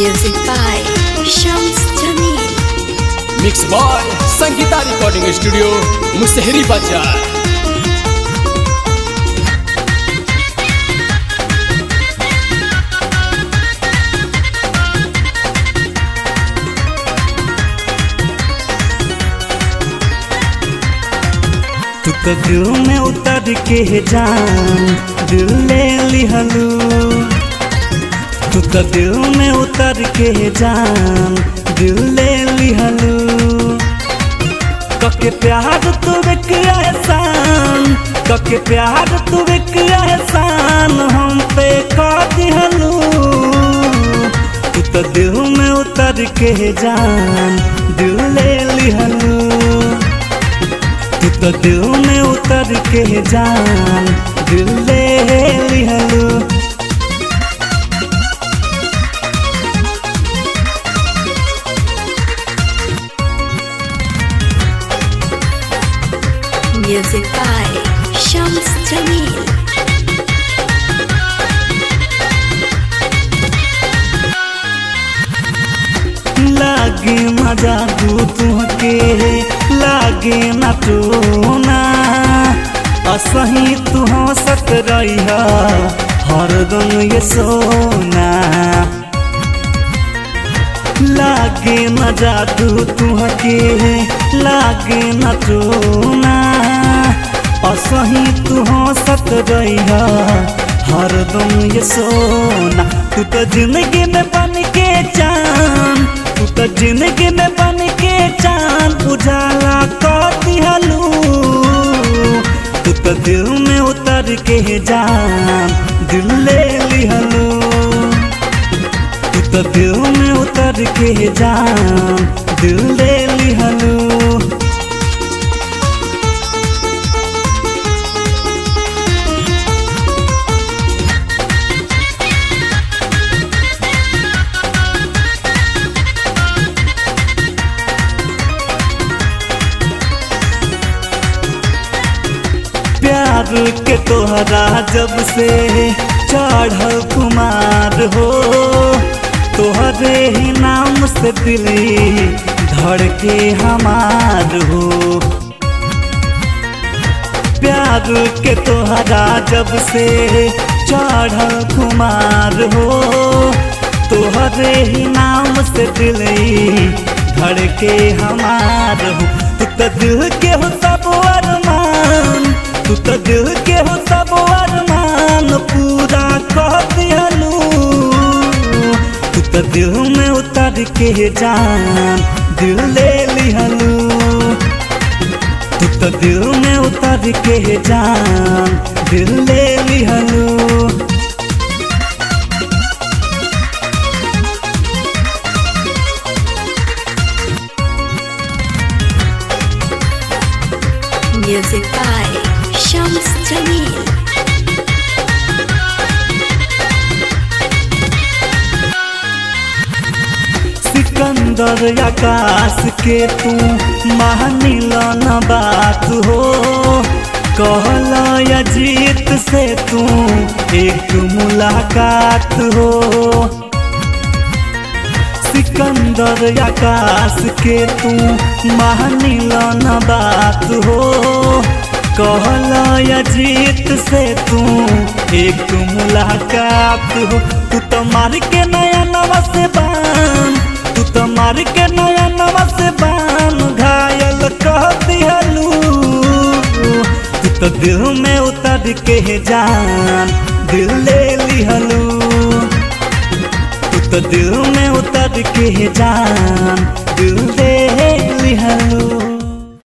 Music by Shams Jamil. Mix by Sangeeta recording studio Musahari Bazar तू तो दिल में उतर के जान दिल ले लिहलू तू तो दिल में उतर के जान दिल ले लिहलू कके प्यार तू एक एहसान कके प्यार तू एक एहसान हम पे कर दिहलू तू तो दिल में उतर के जान दिल ले लिहलू तू तो दिल में उतर के जान दिल ले लिहलू Music by Shams Jamil. लागे मजा दू तुहके लागे न टोना असही तू हंसत रहिया हरदम ये सोना लागे न जादू तुहके लागे न टोना असही तू हंसत रहिया हरदम ये सोना तू तो जिंदगी में बन के चांद तू तो जिंदगी में बन के चांद उजाला कर दिहलू तू तो दिल में उतर के जान दिल ले लिहलू तू तो दिल में उतर के जान दिल ले लिहलू प्यार के तोहरा जब से चढ़ल कुमार हो तोहरे ही नाम से दिली धड़ के हमार हो प्यार के तोहरा जब से चढ़ल कुमार हो तोहरे ही नाम से दिली धड़ के हमार हो तू तो दिल के हो सब अरमान तू तो दिल के हो सब अरमान पूरा कह दिहलू तू तो दिल में उतर के जान दिल ले लिहलू तू तो दिल में उतर के जान दिल ले लिहलू Music by Shams Jamil. Sikandar आकाश के तू मानिल न बात हो कहल अजीत से तू एक मुलाकात हो सिकंदर आकाश के तू मानिल न बात हो कहल अजीत से तू एक मुलाकात हो तू तो मार के नया नवा से बान तू तो मार के नया नवा से बान घायल कह दिहलू तू तो दिल में उतर के जान दिल ले लिहलू तू तो दिल में उतर के जान दिल ले लिहलू